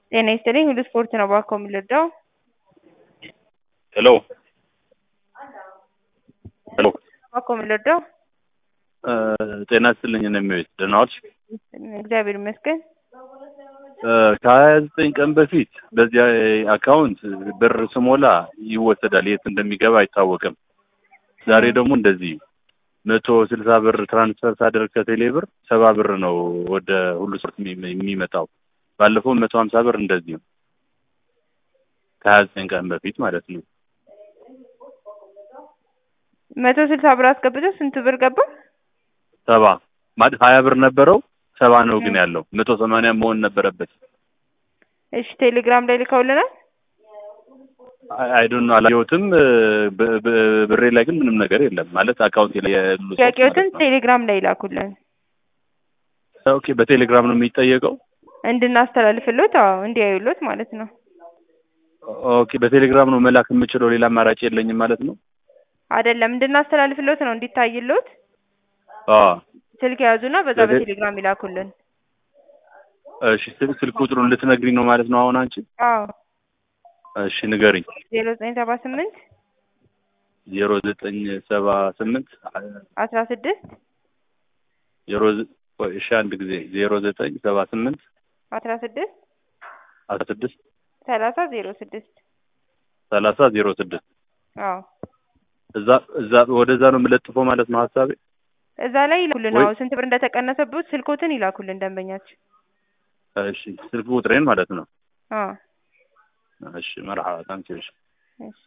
ጤና ይስጥልኝ ሁሉ ስፖርት ነው እባክዎ የምንረዳው? ሄሎ ሄሎ እባክዎ የምንረዳው? ጤና ይስጥልኝ እኔ እመቤት ደህና ዋልሽ? እግዚአብሔር ይመስገን። ከሀያ ዘጠኝ ቀን በፊት በዚያ አካውንት ብር ስሞላ ይወሰዳል፣ የት እንደሚገባ አይታወቅም። ዛሬ ደግሞ እንደዚህ መቶ ስልሳ ብር ትራንስፈር ሳደርግ ከቴሌ ብር ሰባ ብር ነው ወደ ሁሉ ስፖርት የሚ- የሚመጣው። ባለፈው መቶ ሀምሳ ብር እንደዚህ ነው ከሀያ ዘጠኝ ቀን በፊት ማለት ነው። መቶ ስልሳ ብር አስገብተው ስንት ብር ገባ? ሰባ ማለት ሀያ ብር ነበረው ሰባ ነው ግን ያለው መቶ ሰማንያ መሆን ነበረበት። እሺ ቴሌግራም ላይ ልከውልናል። አይዶን አላየሁትም። ብ- ብ- ብሬ ላይ ግን ምንም ነገር የለም ማለት አካውንቴ ላይ ያሉ ሰዎች ጥያቄዎትን ማለት ነው። ቴሌግራም ላይ ላኩልን ኦኬ በቴሌግራም ነው የሚጠየቀው። እንድናስተላልፍሎት፣ አዎ እንዲያዩሎት ማለት ነው። ኦኬ በቴሌግራም ነው መላክ የምችለው ሌላ አማራጭ የለኝም ማለት ነው። አይደለም እንድናስተላልፍሎት ነው እንዲታይሎት። አዎ ስልክ የያዙና በዛ በቴ- በቴሌግራም ይላኩልን። እሺ ስልክ ስልክ ቁጥሩን ልትነግሪኝ ነው ማለት ነው አሁን አንቺ? አዎ እሺ ንገሪኝ። ዜሮ ዘጠኝ ሰባ ስምንት ዜሮ ዘጠኝ ሰባ ስምንት አስራ ስድስት ዜሮ ዘ- ቆይ እሺ አንድ ጊዜ ዜሮ ዘጠኝ ሰባ ስምንት አስራ ስድስት አስራ ስድስት ሰላሳ ዜሮ ስድስት ሰላሳ ዜሮ ስድስት አዎ እዛ እዛ ወደዛ ነው የምለጥፈው ማለት ነው ሀሳቤ። እዛ ላይ ይላኩልን። ወይ- አዎ ስንት ብር እንደተቀነሰበት ስልኮትን ይላኩልን ደንበኛችን። እሺ ስልክ ቁጥሬን ማለት ነው። አዎ እሺ መርሐባ ታንኪ እሺ እሺ